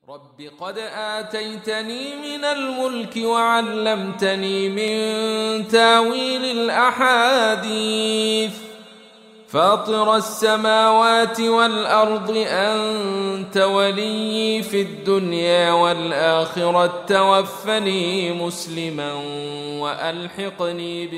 رب قد آتيتني من الملك وعلمتني من تاويل الأحاديث فاطر السماوات والأرض أنت ولي في الدنيا والآخرة توفني مسلما وألحقني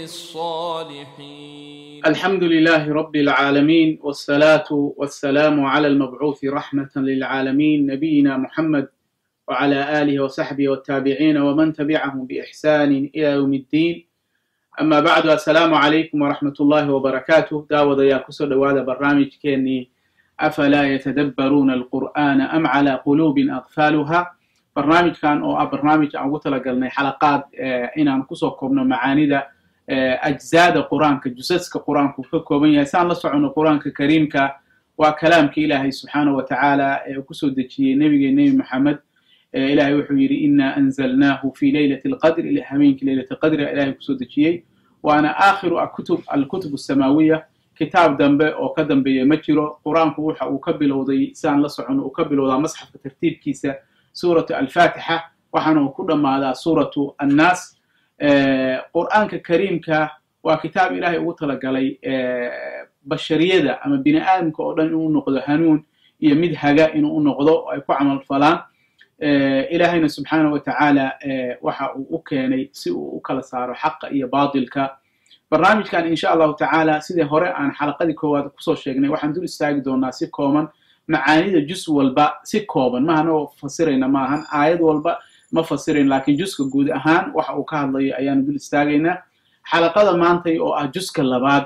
بالصالحين الحمد لله رب العالمين والصلاة والسلام على المبعوث رحمة للعالمين نبينا محمد وعلى آله وصحبه والتابعين ومن تبعهم بإحسان إلى يوم الدين أما بعد السلام عليكم ورحمة الله وبركاته داود يا كسر هذا برنامج كيني أفلا يتدبرون القرآن أم على قلوب أقفالها برنامج كان أو برنامج أو قلنا حلقات إن أن كسر كوبنا معاني ده ajzaada qur-aanka jusaska qur-aanku ka kooban yahay saan la socono qur-aanka kariimka waa kalaamka ilaahay subxaanahu wa tacaala ee kusoo dejiyey nebige nebi maxamed ilahay wuxuu yidhi ina anzalnaahu fi leylati alqadr habeenkii leylati alqadri ilahay kusoo dejiyey waana aakhiru akutub alkutub asamaawiya kitaab dambe oo ka dambeeya ma jiro qur-aanku waxa uu ka bilowday saan la socono uu ka bilowdaa masxafka tartiibkiisa suuratu alfaatixa waxaana uu ku dhammaadaa suuratu annaas qur'aanka kariimka waa kitaab ilaahay ugu talagalay bashariyada ama bini aadamka oo dhan inuu noqdo hanuun iyo mid haga inuu u noqdo oo ay ku camal falaan ilaahayna subxaanahu wa tacaala waxa uu u keenay si uu u kala saaro xaqa iyo baatilka barnaamijkan insha allahu tacaala sidii hore aan xalaqadii koowaad kusoo sheegnay waxaan dul istaagi doonaa si kooban macaanida jus walba si kooban maahanoo fasirayna maahan aayad walba ma fasirayn lakiin juska guud ahaan waxa uu ka hadlayo ayaanu dul istaagaynaa xalaqada maantay oo ah juska labaad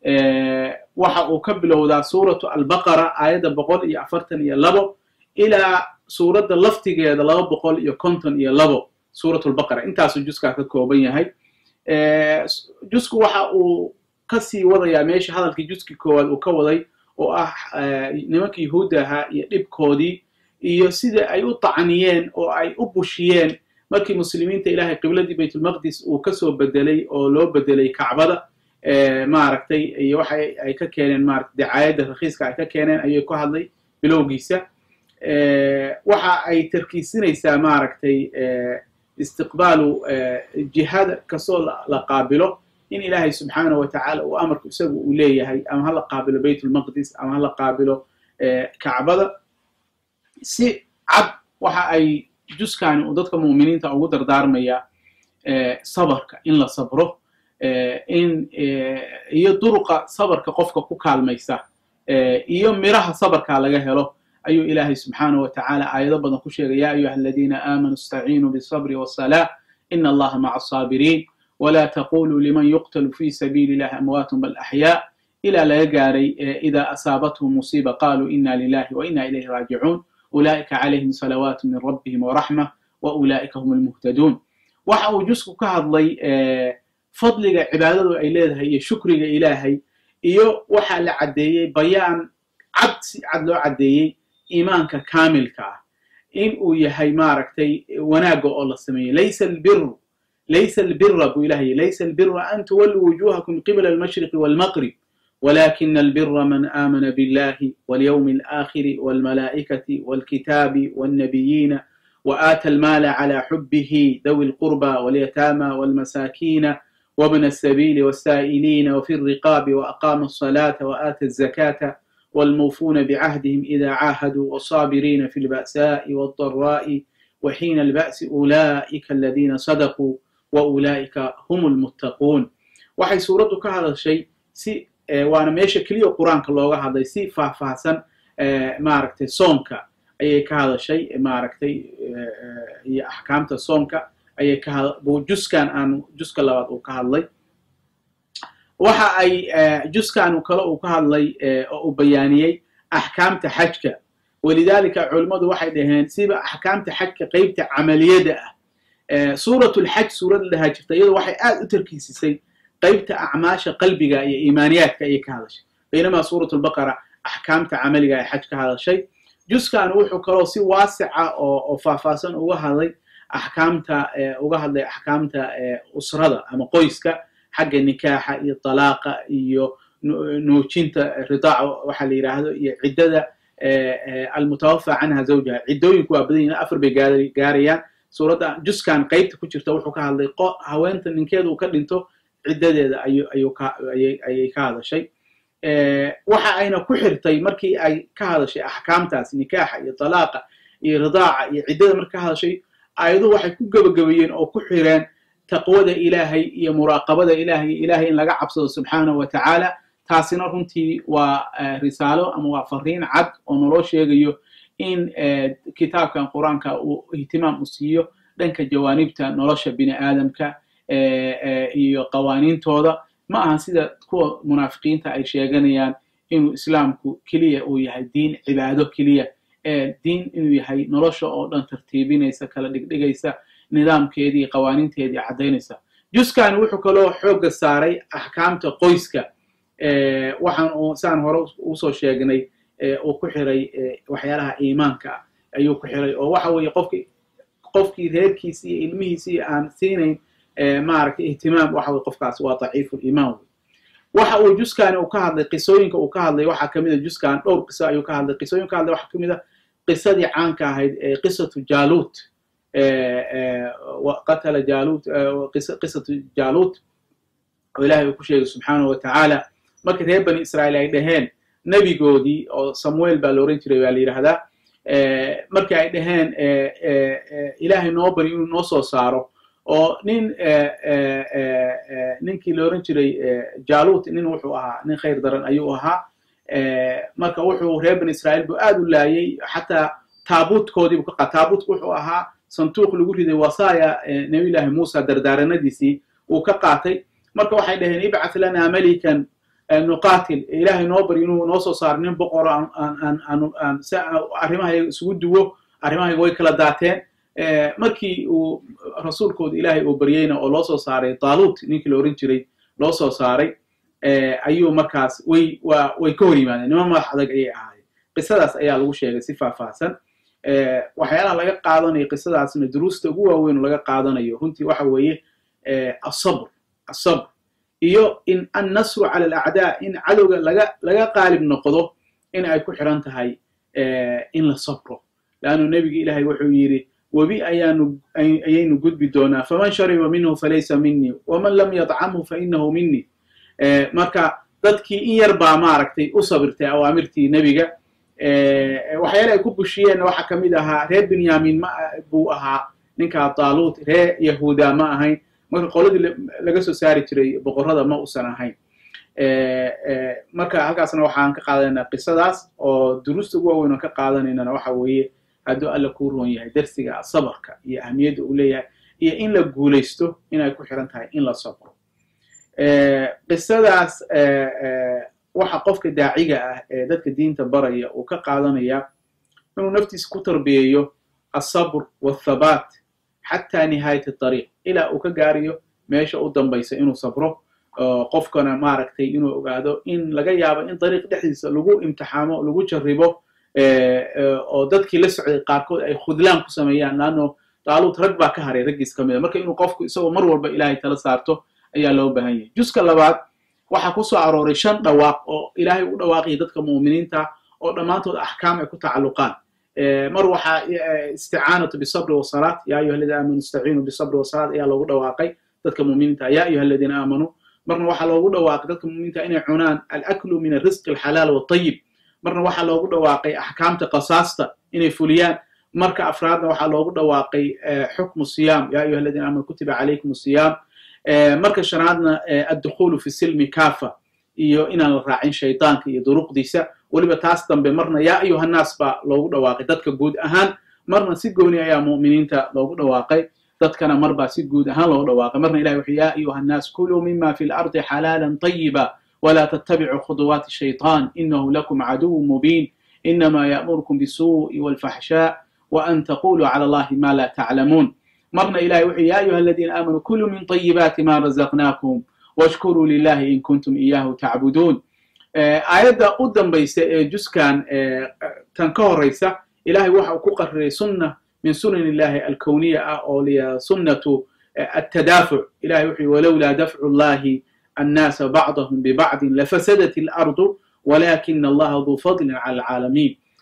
waxa uu ka bilowdaa suuratu albaqara aayadda boqol iyo afartan iyo labo ilaa suuradda laftigeeda laba boqol iyo konton iyo labo suuratu lbaqara intaasuu juskaa ka kooban yahay jusku waxa uu kasii wadayaa meesha hadalkii juskii koowaad uu ka waday oo ah nimanka yahuudda ahaa iyo dhibkoodii iyo sida ay u tacniyeen oo ay u bushiyeen markii muslimiinta ilahay qibladii baytulmaqdis uu kasoo bedelay oo loo bedelay kacbada maaragtay iyo waxa ay ka keeneen maarata dacaayadda rakhiiska ay ka keeneen ayay ku hadlay bilowgiisa waxa ay tarkiisinaysaa maaragtay istiqbaalu jihada kastoo la qaabilo in ilaahay subxaanahu wa tacaala uu amarku isagu uu leeyahay ama hala qaabilo baytulmaqdis ama hala qaabilo kacbada si cad waxa ay juskani uu dadka mu'miniinta ugu dardaarmaya sabarka in la sabro in iyo duruqa sabarka qofka ku kaalmaysa iyo miraha sabarka laga helo ayuu ilaahay subxaanahu wa tacaala aayado badan ku sheegay ya ayuha aladiina aamanuu istaciinuu bisabri wasalaa ina allaha maca asaabiriin wla taquluu liman yuqtalu fi sabiili illahi amwaatun bal axyaa ilaa laga gaaray ida asaabathum musiiba qaluu ina lilahi wa ina ilayhi raajicuun ulaa'ika calayhim salawaatu min rabbihim waraxma wa ulaa'ika hum almuhtaduun waxa uu jusku ka hadlay fadliga cibaadadu ay leedahay iyo shukriga ilaahay iyo waxaa la caddeeyey bayaan cad si cad loo caddeeyey iimaanka kaamilka ah in uu yahay maaragtay wanaagga oo la sameeyey laysa albiru laysa albira buu ilahay laysa albira an tuwalluu wujuhakum qibla almashriqi walmaqrib ولكن البر من آمن بالله واليوم الآخر والملائكة والكتاب والنبيين وآتى المال على حبه ذوي القربى واليتامى والمساكين وابن السبيل والسائلين وفي الرقاب وأقام الصلاة وآتى الزكاة والموفون بعهدهم إذا عاهدوا والصابرين في البأساء والضراء وحين البأس أولئك الذين صدقوا وأولئك هم المتقون وحي سورة هذا الشيء سي waana meesha keliya qur-aanka looga hadlay si faahfaahsan maaragtay soomka ayay ka hadashay maaragtay iyo axkaamta soomka ayay ka had juskan aan juska labaad uu ka hadlay waxa ay juskan kale uu ka hadlay oo uu bayaaniyey axkaamta xajka walidaalika culimmadu waxay dhaheen siba axkaamta xajka qeybta camaliyada ah suuratulxaj suurad la dhahaa jirta iyadu waxay aad u tarkiisisay qaybta acmaasha qalbiga iyo iimaaniyaadka ayay ka hadashay baynamaa suurat lbaqara axkaamta camaliga ay xaj ka hadashay juskan wuxuu kaloo si waasica oo faahfaahsan uga hadlay axkaamta uga hadlay axkaamta usrada ama qoyska xagga nikaaxa iyo talaaqa iyo nuujinta ridaaca waxa la yidhaahdo iyo ciddada almutawafa canha zawjaha ciddooyinku waa badan yihin afar bay gaarayaan suuradda juskan qeybta ku jirta wuxuu ka hadlay haweenta ninkeeda uu ka dhinto ciddadeeda ayay ka hadashay waxa ayna ku xirtay markii ay ka hadashay axkaamtaas nikaaxa iyo talaaqa iyo ridaaca iyo ciddada marka ka hadashay aayaduhu waxay ku gebagabeeyeen oo ku xireen taqwada ilaahay iyo muraaqabada ilahay ilaahay in laga cabsado subxaanahu wa tacaala taasina runtii waa risaalo ama waa fariin cad oo naloo sheegayo in kitaabkan qur-aanka uu ihtimaam u siiyo dhanka jawaanibta nolosha bini aadamka iyo qawaaniintooda ma aha sida kuwa munaafiqiinta ay sheeganayaan inuu islaamku keliya uu yahay diin cibaado keliya diin inuu yahay nolosha oo dhan tartiibinaysa kala dhigdhigaysa nidaamkeedii qawaaniinteedii caddaynaysa juskani wuxuu kaloo xoogga saaray axkaamta qoyska waxaan uu saan hore usoo sheegnay uu ku xiray waxyaalaha iimaanka ayuu ku xiray oo waxa weeye qofki qofkii reerkiisi iyo ilmihiisii aan siinayn maaragtay ihtimaam waxa weye qofkaas waa daciifu liimaan wey waxa uu juskani uu ka hadlay qisooyinka uu ka hadlay waxaa kamid a juskan dhowr qiso ayuu ka hadlay qisooyin ka hadlay waxaa kamid a qisadii caanka ahayd ee qisatu jalut qatala jalut qisatu jalut oo ilahay uu ku sheegay subxaanahu wa tacaala markii reer bani israa'iil ay dhaheen nebigoodii oo samuel baa la oran jiray baa la yidhahdaa markii ay dhaheen ilaahay noo bari inuu noo soo saaro oo nin ninkii la oran jiray jalut nin wuxuu ahaa nin khayr daran ayuu ahaa marka wuxuu reer bani israa'iil buu aad u laayay xataa taabuutkoodiibu ka qaa taabuutku wuxuu ahaa sanduuq lagu riday wasaaya nabiyullaahi muusa dardaaranadiisii uu ka qaatay marka waxay dhaheen ibcath lana melikan nuqatil ilaahay noo bari inuu noo soo saaro nin boqoro aan si arrimahayaga isugu duwo arrimahayaga way kala daateen markii uu rasuulkooda ilaahay uu baryeyna oo loo soo saaray talut ninkii la oran jiray loo soo saaray ayuu markaas way wa way ka hor yimaadeen nima madax adag ayay ahaayeen qisadaas ayaa lagu sheegay si faahfaahsan waxyaalaha laga qaadanayo qisadaasna duruusta ugu waaweyn oo laga qaadanayo runtii waxa weeye asabr asabr iyo in annasru cala alacdaa in cadowga laga laga qaalib noqdo in ay ku xiran tahay in la sabro leannu nebiga ilaahay wuxuu yidhi webi ayaanu ayaynu gudbi doonaa faman shariba minhu falaysa minii waman lam yadcamhu fainahu minii marka dadkii in yar baa maaragtay u sabirtay awaamirtii nebiga waxyaala ay ku bushiyeenna waxaa ka mid ahaa reer benyamin ma buu ahaa ninkaa taaluut reer yahuuda ma ahayn marka qoladii laga soo saari jiray boqorrada ma usan ahayn marka halkaasna waxaan ka qaadanaynaa qisadaas oo duruusta ugu waaweyn oon ka qaadanaynana waxa weeye hadduu alla kuu roon yahay darsiga sabarka iyo ahamiyadda uu leeyahay iyo in la guulaysto inay ku xiran tahay in la sabro qisadaas waxa qofka daaciga ah ee dadka diinta baraya uu ka qaadanaya inuu naftiisa ku tarbiyeeyo asabr wathabaat xataa nihaayat ariiq ilaa uu ka gaarayo meesha u dambaysa inuu sabro qofkana maaragtay inuu ogaado in laga yaabo in dariiq dhexdiisa lagu imtixaamo lagu jarribo oo dadkii la socday qaarkood ay khudlaan ku sameeyaan laanno daaluud rag baa ka haray raggiis ka mida marka inuu qofku isagoo mar walba ilaahay tala saarto ayaa loo baahan yahay juska labaad waxaa ku soo arooray shan dhawaaq oo ilaahay u dhawaaqaya dadka mu'miniinta oo dhammaantood axkaam ay ku tacalluqaan mar waxaa isticaanatu bisabri wasalaat ya ayuha aladiina aamanu istaciinu bisabri wasalaat ayaa loogu dhawaaqay dadka mu'miniinta ya ayuha aladiina aamanuu marna waxaa loogu dhawaaqay dadka mu'miniinta inay cunaan alaklu min alrisqi alxalaal waltayib marna waxaa loogu dhawaaqay axkaamta qasaasta inay fuliyaan marka afraadna waxaa loogu dhawaaqay xukmu siyaam ya ayuha aladiina aamanu kutiba calaykum siyaam marka shanaadna addukhulu fi silmi kafa iyo inaan la raacin shaydaanka iyo duruqdiisa weliba taas dambe marna yaa ayuha nnaas baa loogu dhawaaqay dadka guud ahaan marna si gooni ayaa mu'miniinta loogu dhawaaqay dadkana mar baa si guud ahaan loogu dhawaaqay marna ilahi wuxuu yaa ayuha nnaas kuluu mima fi lardi xalaalan طayiba wla ttabicuu khuduwaati shayطan inahu lakum caduw mubiin inama ya'murukum bisuuءi wاlfaxshaa وأn taquluu clى allahi ma la taclamuun marna ilahay wuxuu ya ayuha aladiina aamanuu kuluu min طayibaati ma razaqnakum washkuruu lilahi in kuntum iyahu tacbuduun aayadda u dambaysa ee juskan tan ka horaysa ilahay waxa uu ku qariray sunna min sunan illahi alkowniya ah oo liya sunnatu altadaafuc ilahay wuxuu walowlaa dafcu llahi الناس بعضهم ببعض لفسدت الأرض ولكن الله ذو فضل على العالمين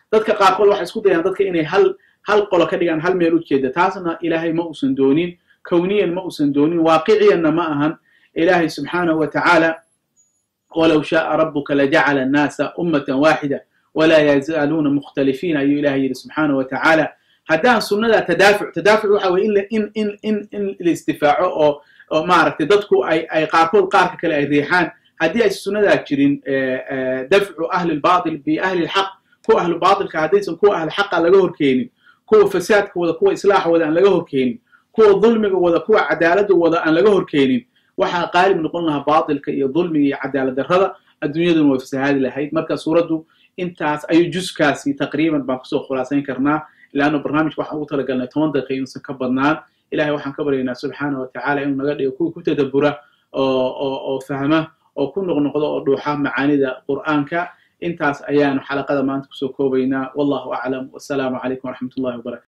dadka qaarkood waxay isku dayaan dadka inay hal hal qolo ka dhigaan hal meel u jeeda taasna ilaahay ma uusan doonin kowniyan ma uusan doonin waaqiciyanna ma ahan ilaahay subxaanahu wa tacaala walow shaaa rabuka lajacala annaasa ummatan waaxida walaa yazaaluuna mukhtalifiin ayuu ilahay yidhi subxaanahu wa tacaala haddaan sunnada tadaafuc tadaafuc waxa weye in in in in la isdifaaco oo oo maaragtay dadku ay ay qaarkood qaarka kale ay riixaan haddii aysan sunnadaa jirin dafcu ahli lbatil biahli lxaq kuwa ahlu batilka haddaysan kuwa ahli xaqa laga horkeenin kuwa fasaadka wada kuwa islaaxa wada aan laga horkeenin kuwa dulmiga wada kuwa cadaalada wada aan laga horkeenin waxaa qaalib noqon lahaa batilka iyo dulmiga iyo cadaalad darrada adduunyaduna way fasahaadi lahayd marka suuraddu intaas ayuu juskaasi taqriiban baan kusoo khulaasayn karnaa leanna barnaamijka waxaan ugu talagalnay toban daqiiqa inuusan ka badnaan ilahay waxaan ka baryaynaa subxaana wa tacala inuu naga dhigo kuwa ku tadabura oo oo oo fahma oo ku noqnoqdo oo dhuuxa macaanida qur'aanka intaas ayaanu xalaqada maanta kusoo koobaynaa wallahu aclam wasalaamu calaykum waraxmat ullahi wabarakatu